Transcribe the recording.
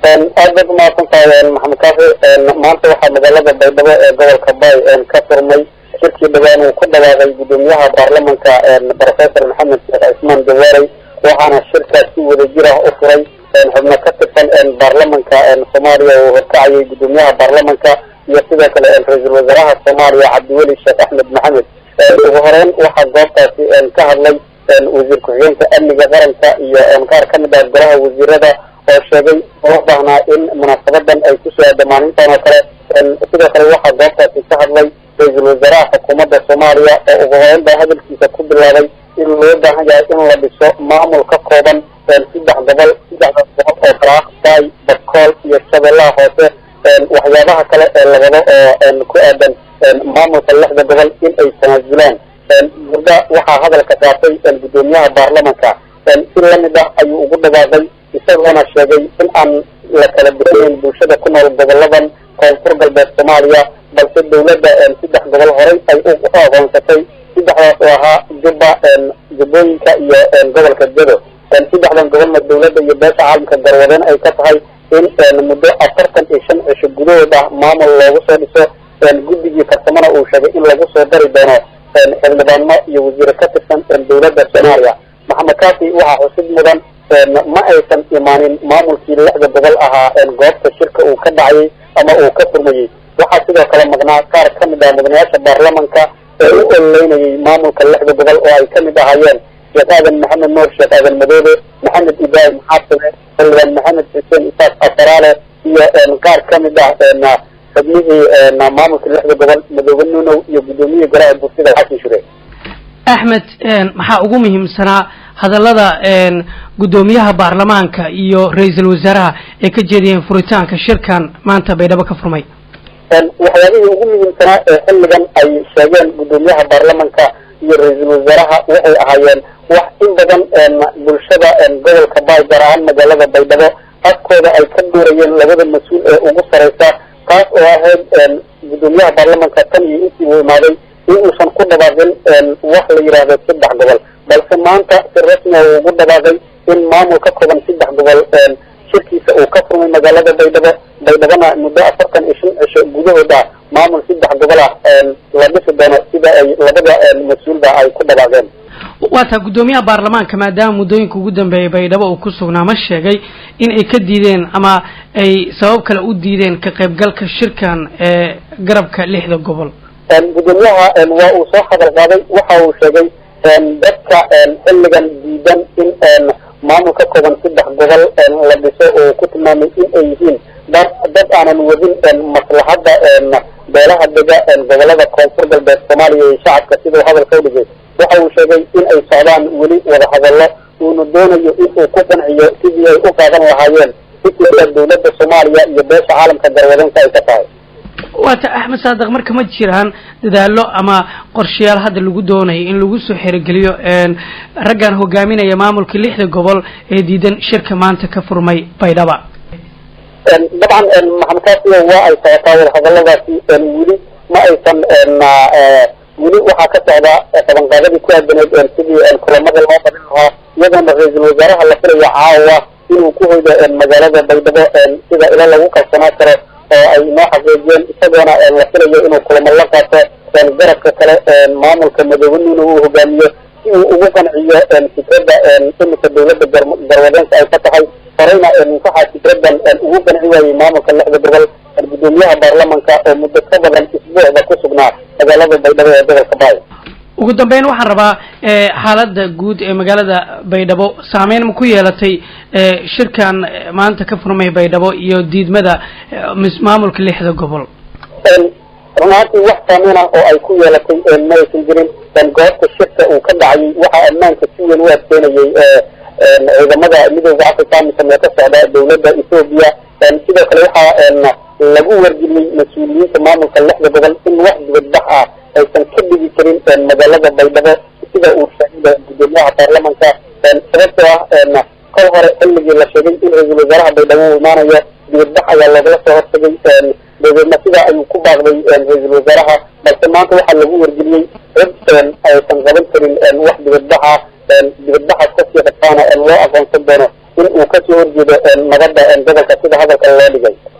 aad baad umahadsan tahay maxamed kaafi maanta waxaa magaalada baydhabo ee gobolka bay ka furmay shirkii dhawaan uu ku dhawaaqay gudoomiyaha baarlamanka professor maxamed sheekh cismaan jawaarey waxaana shirkaas si wadajir ah u furay xubno ka tirsan baarlamanka soomaaliya oo horkacayay gudoomiyaha baarlamanka iyo sidoo kale ra-iisul wasaaraha soomaaliya cabdiweli sheekh axmed maxamed ugu horeyn waxaa goobtaasi ka hadlay wasiir ku-xigeenka amniga qaranka iyo qaar kamid ah golaha wasiirada oo sheegay loo baahnaa in munaasabadan ay kusoo aadamaanintan oo kale sidoo kale waxaa goobtaasi ka hadlay ra-iisul wasaaraha xukuumadda soomaaliya oo ugu horeyn baa hadalkiisa ku bilaabay in loo baahan yahay in la dhiso maamul ka kooban saddex gobol saddexdaas gobol oo baraaq baay bakool iyo shabeellaha hoose waxyaabaha kale ee labado oo ku aadan maamulka lixda gobol in ay tanaasulaan gurda waxaa hadalka qaatay gudoomiyaha baarlamanka si lamid ah ayuu ugu dhawaaqay isagoona sheegay in aan la kala bixinayn bulshada ku nool goboladan koonfur galbeed soomaaliya balse dawladda saddex gobol horey ay u aqoonsatay saddexdaas oo ahaa jubba jubbooyinka iyo gobolka jado saddexdan gobolna dawladda iyo beesha caalamka garwadeen ay ka tahay in muddo afartan iyo shan cisho gudahood ah maamul loogu soo dhiso guddigii farsamona uu sheegay in lagu soo dari doono xildhibaano iyo wasiire ka tirsan dawladda soomaaliya maxamed kaafi waxaa xusid mudan ma aysan imaanin maamulkii lixda gobol ahaa goobta shirka uu ka dhacayay ama uu ka furmayey waxaa sidoo kale maqnaa qaar kamid ah mudanayaasha baarlamanka ee u ololeynayay maamulka lixda gobol oo ay kamid ahaayeen sheekh aadan maxamed nuur sheekh aadan madoobe maxamed ibraahim xaasime xildhibaan maxamed xuseen isaaq afaraale iyo qaar kamid ah xubnihii maamulka lixda gobol madoobe nunow iyo gudoomiyihii golaha bulshada xasan shure axmed maxaa ugu muhiimsanaa hadallada guddoomiyaha baarlamaanka iyo ra-iisul wasaaraha ay ka jeediyeen furitaanka shirkan maanta baydhabo ka furmay waxyaabihii ugu muhiimsanaa ee xilligan ay sheegeen guddoomiyaha baarlamanka iyo ra-iisul wasaaraha waxay ahaayeen wax in badan bulshada gobolka baay gaar ahaan magaalada baydhabo afkooda ay ka dhuurayeen labada mas-uul ee ugu sareysa taas oo ahayd guddoomiyaha baarlamanka tan iyo intii uu imaaday in uusan ku dhawaaqin wax la yidhaahdo saddex gobol balse maanta si rasmi a uu ugu dhawaaqay in maamul ka kooban saddex gobol shirkiisa uu ka furmay magaalada baydhabo baydhabona muddo afartan iyo shan cisho gudahood ah maamul saddex gobol ah la dhisi doono sida ay labada mas-uulba ay ku dhawaaqeen waa taa guddoomiyaha baarlamaanka maadaama muddooyinka ugu dambeeyay baydhabo uu ku sugnaa ma sheegay in ay ka diideen ama ay sabab kale u diideen ka qaybgalka shirkan ee garabka lixda gobol gudoomiyaha waa uu soo hadal qaaday waxa uu sheegay dadka xilligan diidan in maamul ka kooban saddex gobol la dhiso oo ku tilmaamay in ay yihiin dad dad aanan wadin maslaxadda beelaha dega gobolada koonfur galbeed soomaaliya iyo shacabka siduu hadalka u dhigay waxa uu sheegay in ay socdaan weli wadahadallo uuna doonayo in uu ku qanciyo sidii ay u qaadan lahaayeen fikirka dawladda soomaaliya iyo beesha caalamka garwadanka ay ka tahay waata axmed saadiq marka ma jiraan dadaallo ama qorshayaal hadda lagu doonayo in lagu soo xerogeliyo raggan hogaaminaya maamulka lixda gobol ee diidan shirka maanta ka furmay baydhaba dabcan maxamed kaasiyo waa ay socotaa wadahadaladaasi weli ma aysan weli waxaa ka socda qabanqaadadii ku aadaneed sidii kulamada loo qabin lahaa iyadoona ra-iisul wasaaraha la filayo caawa inuu ku hoydo magaalada baydhabo sida ilo lagu kalsanaa karo oo ay noo xaqiijiyeen isagoona la filayo inuu kulamo la qaato garabka kale maamulka madoobe nuuna uu hogaamiyo si uu ugu qanciyo fikradda imika dawladda garwadeenka ay ka tahay horeyna waxaa fikradan ugu qanci waayey maamulka lixda gobol guddoomiyaha baarlamanka oo muddo ka badan isbuucda ku sugnaa magaalada baydhabo ee gobolka baay ugu dambeyn waxaan rabaa xaaladda guud ee magaalada baydhabo saameyn ma ku yeelatay shirkan maanta ka furmay baydhabo iyo diidmada maamulka lixda gobol run ahaantii wax saameyn ah oo ay ku yeelatay ma aysan jirin goobta shirka uu ka dhacayay waxaa ammaanka si weyn u adkeynayay ciidamada midooda africa mise ka socda dawladda ethoobiya sidoo kale waxaa lagu wargeliyey mas-uuliyiinta maamulka lixda gobol in wax dibadbax ah aysan ka dhigi karin magaalada baydhabo sida uu sheegay gudoomiyaha baarlamanka sababtoo ah kol hore xilligii la sheegay in ra-iisul wasaaraha baydhabo uu imaanayo dibadbax ayaa loogala soo hortagay dabeedna sidaa ayuu ku baaqday ra-iisul wasaaraha balse maanta waxaa lagu wargeliyey cid aysan qaban karin wax dibadbaxa dibadbaxaas kasii qabtaana loo aqoonsan doono in uu kasoo horjeedo nabadda gobolka sida hadalka loo dhigay